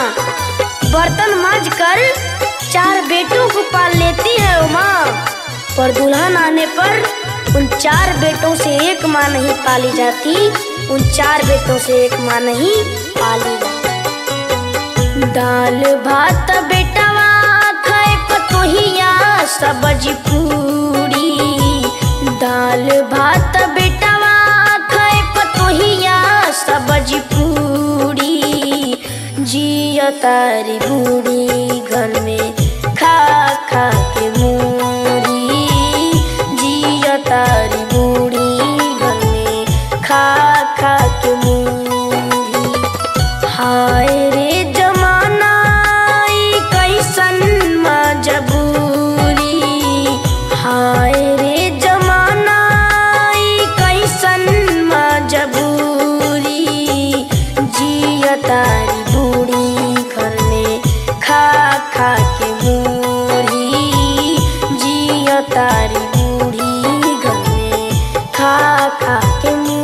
बर्तन मांज कर चार बेटों को पाल लेती है उमा पर दुल्हन आने पर उन चार बेटों से एक माँ नहीं पाली जाती उन चार बेटों से एक माँ नहीं पाली जाती दाल भात बेटवा खाए पतोहिया सब्जी पूरी दाल भात बेटवा खाए पतोहिया सब्जी पूरी जिया तारी बूढ़ी घर में खा खा के मूरी जिया तारी बूढ़ी घर में खा खा के मूरी हाय रे जमाना ई कैसन मजबूरी हाय रे जमाना ई कैसन मजबूरी जिया तारी बूढ़ी घर में खा खा के मूरी जिया तारी बूढ़ी घर में खा खा के मूरी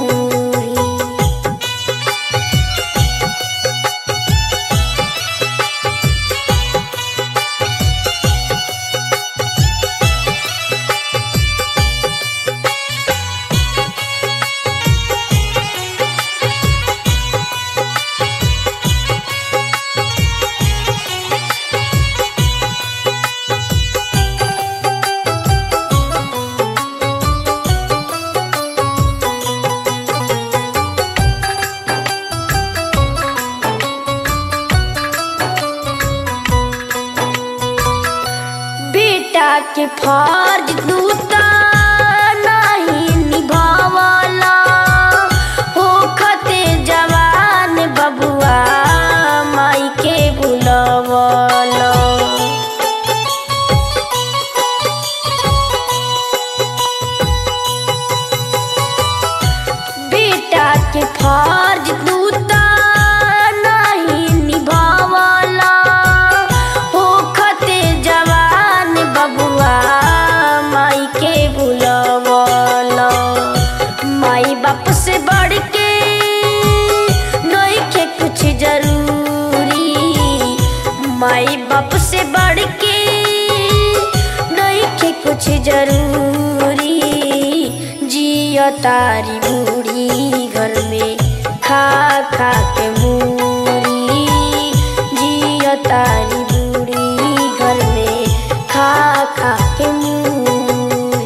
बेटा के फर्ज दूता नहीं निभावला होखते जवान बबुआ माई के बुलवला बेटा के फर्ज दूता नहीं निभावला होखते जवान बबुआ माई के बुलवला माई बाप से बढ़ के नइखे कुछ जरूरी माई बाप से बढ़ के नइखे कुछ जरूरी जिया तारी बूढ़ी घर में खा खा के मूरी जिया तारी बूढ़ी घर में खा खा के मूरी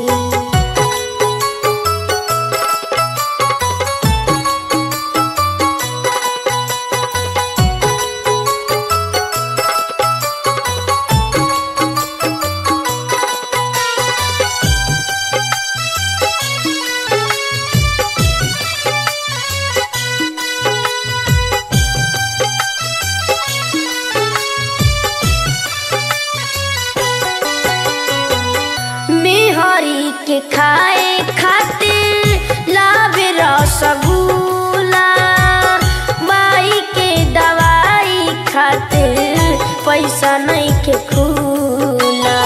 मेहरी के खाए खातिर लावे रसगुल्ला माई के दवाई खातिर पैसा नहीं के खुला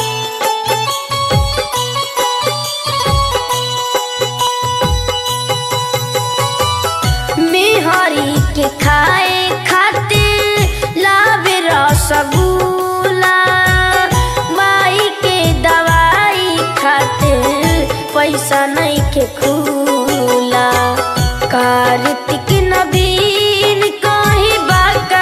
मेहरी के खाए खातिर लावे रसगुल्ला माई के दवाई खातिर पैसा नहीं के खुला कार्तिक नबीन कहीं बाका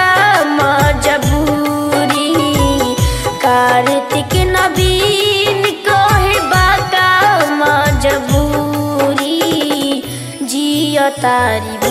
मजबूरी कार्तिक नबीन कहे बाका मजबूरी जिया तारी